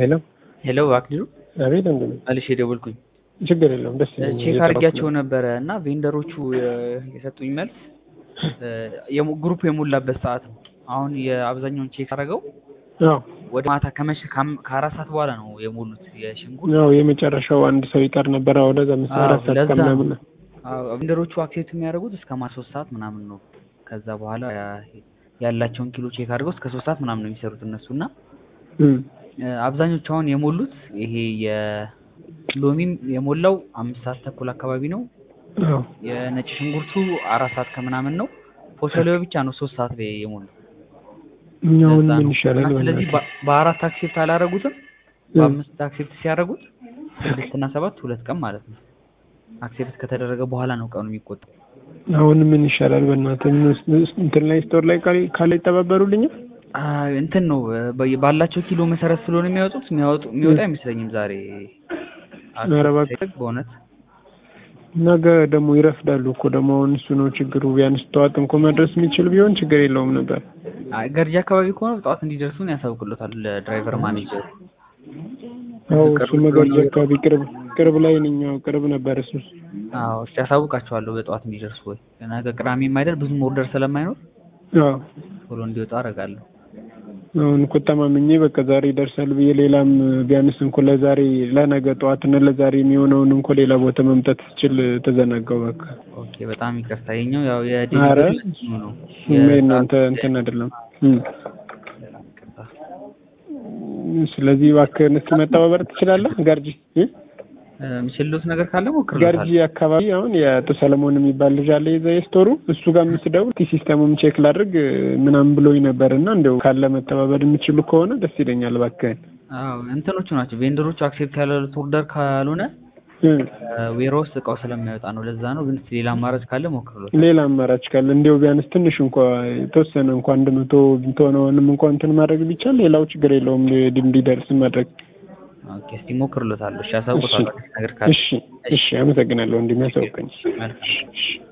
ሄሎ ሄሎ አክሊሉ አቤት ወንድሜ መልሼ ደወልኩኝ። ችግር የለውም ደስ ይለኛል ቼክ አድርጊያቸው ነበረ እና ቬንደሮቹ የ- የሰጡኝ መልስ እ የሞ- ግሩፕ የሞላበት ሰዓት ነው። አሁን የአብዛኛውን ቼክ አደረገው አዎ ወደ ማታ ከመሸ ከአም- ከአራት ሰዓት በኋላ ነው የሞሉት የሽንኩርት ያው የመጨረሻው አንድ ሰው ይቀር ነበረ ወደዛ ምሳ አዎ፣ አራት ሰዓት ለዛ ከምናምን ነው። አዎ፣ ቬንደሮቹ አክሴፕት የሚያደርጉት እስከ ማታ ሶስት ሰዓት ምናምን ነው። ከዛ በኋላ ያ- ያላቸውን ኪሎ ቼክ አድርገው እስከ ሶስት ሰዓት ምናምን ነው የሚሰሩት እነሱ እና እም፣ እ አብዛኞቹ አሁን የሞሉት ይሄ የሎሚም የሞላው አምስት ሰዓት ተኩል አካባቢ ነው። አዎ የነጭ ሽንኩርቱ አራት ሰዓት ከምናምን ነው። ፎሶሊዮ ብቻ ነው ሶስት ሰዓት ላይ የሞላው። እኛውን ለዛ ምን ነው። ይሻላል እና ስለዚህ በእናትህ? በ- በአራት አክሴፕት አላረጉትም። በአምስት አክሴፕት ሲያደርጉት ስድስት እና ሰባት ሁለት ቀን ማለት ነው። አክሴፕት ከተደረገ በኋላ ነው ቀኑ የሚቆጠው። አሁን ምን ይሻላል በእናትህ ምን ውስጥ- እንትን ላይ ስቶር ላይ ካለ ካለ ይተባበሩልኛል አ እንትን ነው በ- ባላቸው ኪሎ መሰረት ስለሆነ የሚያወጡት የሚያወጡ የሚወጣ አይመስለኝም ዛሬ ኧረ እባክህ። አክሴፕት በእውነት ነገ ደግሞ ይረፍዳሉ እኮ ደግሞ አሁን እሱ ነው ችግሩ ቢያንስ ጠዋት እንኳ መድረስ የሚችል ቢሆን ችግር የለውም ነበር አይ፣ ገርጂ አካባቢ ከሆነ ጠዋት እንዲደርሱን ያሳውቅሎታል ድራይቨር ማኔጀር። አዎ ቅርብ እሱ መገርጂ ስለሆነ አካባቢ ቅርብ ቅርብ ላይ ነኝ አዎ ቅርብ ነበር እሱ አዎ እስቲ ያሳውቃቸዋለሁ በጠዋት እንዲደርሱ ወይ ነገ ቅዳሜም አይደል ብዙም ኦርደር ስለማይኖር አዎ ቶሎ እንዲወጣ አደርጋለሁ። አሁን እኮ ተማምኜ በቃ ዛሬ ይደርሳል ብዬ ሌላም ቢያንስ እንኳ ለዛሬ ለነገ ጠዋትና ለዛሬ የሚሆነውን እንኳ ሌላ ቦታ መምጣት ስችል ተዘናጋው በቃ ኦኬ በጣም ይቅርታ። የኛው ያው ኧረ የዴሊቨሪ እንትኑ ነው እናንተ እንትን አይደለም እም። በጣም ይቅርታ። ስለዚህ እባክህን እስኪ መተባበር ትችላለህ ጋርጂ እ? እ፣ የሚችሉት ነገር ካለ ጋርጂ ሞክርሎታል። አካባቢ አሁን የአቶ ሰለሞን የሚባል ልጅ አለ የዛ የስቶሩ እሱ ጋር የምትደውል እስኪ ሲስተሙም ቼክ ላድርግ ምናምን ብሎኝ ነበር እና እንደው ካለ መተባበር የምችሉ ከሆነ ደስ ይለኛል እባክህን አዎ እንትኖቹ ናቸው ቬንደሮቹ አክሴፕት ያላሉት ኦርደር ካልሆነ እ። ዌሮ ውስጥ እቃው ስለማይወጣ ነው። ለዛ ነው። ግን እስኪ ሌላ አማራጭ ካለ ሞክርሎታል። ሌላ አማራጭ ካለ እንዲያው ቢያንስ ትንሽ እንኳ የተወሰነ እንኳ አንድ መቶ ብትሆነውንም እንኳ እንትን ማድረግ ቢቻል ሌላው ችግር የለውም እንዲደርስ ማድረግ ኦኬ እስቲ ሞክርሎታል። እሺ ያሳውቁታል ነገር ካለ እሺ እሺ አመሰግናለሁ ወንድሜ ያሳውቀኝ መልካም እሺ